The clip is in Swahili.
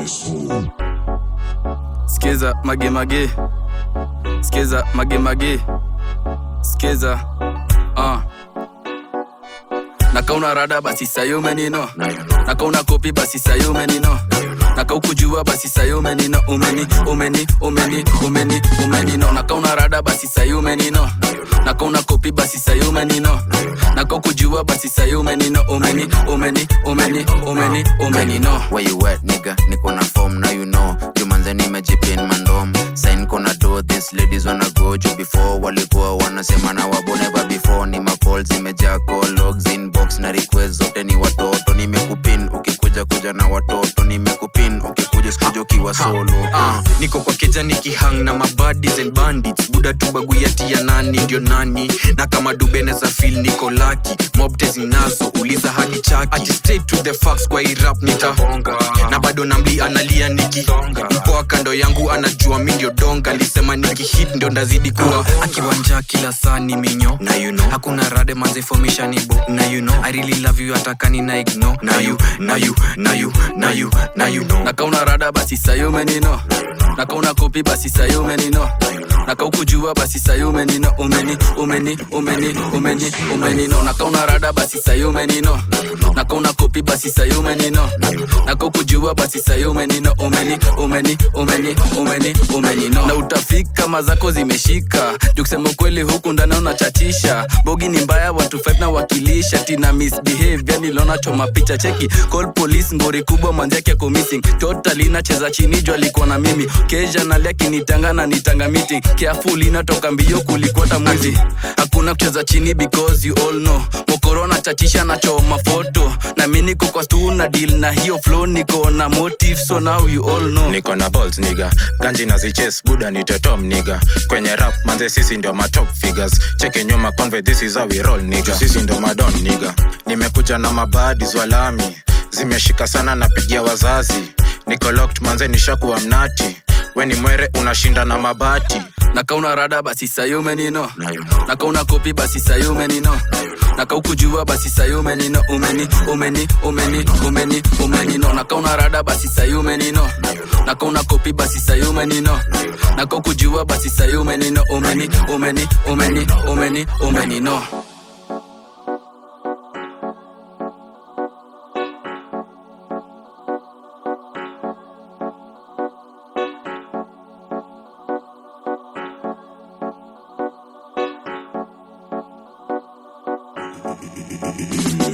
Skiza mage mage, skiza mage mage, skiza uh. Nakauna rada basi sayo menino, nakauna kopi basi sayo menino, nakaukujua basi sayo menino, umeni umeni umeni umeni umenino, nakauna rada basi sayo menino, nakauna kopi basi sayo menino, nakaukujua basi sayo menino, umeni umeni umeni umeni umenino. Where you at nigga, niko na form now you know jumanze nimejipin mandom sign kona do this ladies wanna go juu before walikuwa wanasema na wabo never before ni macall zimejaa call logs inbox na request zote ni watoto nimekupin ukikuja kuja na watoto nimekupin ukikuja sikuja ukiwa solo Ah, niko kwa keja nikihang na mabadis and bandits buda tubaguyati ya nani ndio nani na kama dubeneza fil niko laki mobte zinazo uliza hadi chaki ati straight to the facts kwa irap nitahonga na bado namli analia niki mpoa kando yangu anajua mi ndio donga lisema nikihit ndio ndazidi kuwa akiwanja kila saa ni minyo na you know hakuna rade manzifomisha nibo na you know i really love you atakani na ignore na you na you na you na you na you know nakauna rada basi sayo menino nakauna kopi basi sayo menino nakaukujua basi sayo menino umeni umeni umeni umeni umenino nakauna rada basi sayo menino nakauna kopi basi sayo menino nakaukujua basi sayo menino umeni umeni umeni umeni umenino na utafika mazako zimeshika juu kusema ukweli huku ndani unachatisha bogi ni mbaya watu five na wakilisha tina misbehavior niliona choma picha cheki call police ngori kubwa manzake ako missing totally nacheza chini juu alikuwa na mimi keja nalia kinitanga na nitanga meeting careful inatoka mbio kulikwata mwizi hakuna kucheza chini because you all know mokorona chachisha na choma foto na mi niko kwa stu na deal na hiyo flow niko na motive so now you all know niko na balls niga ganji na ziches buda ni tetom niga kwenye rap manze sisi ndio matop figures cheke nyuma conve this is how we roll niga sisi ndio madon niga nimekuja na mabadi zwalami zimeshika sana napigia wazazi niko locked manze nishakuwa mnati weni mwere unashinda na mabati nakauna rada basi sayo menino nakauna kopi basi sayo menino nakaukujua basi sayo menino umeni umeni umeni umeni umenino nakauna rada basi sayo menino nakauna kopi basi sayo menino nakaukujua basi sayo menino umeni umeni umeni umeni umenino Thank you.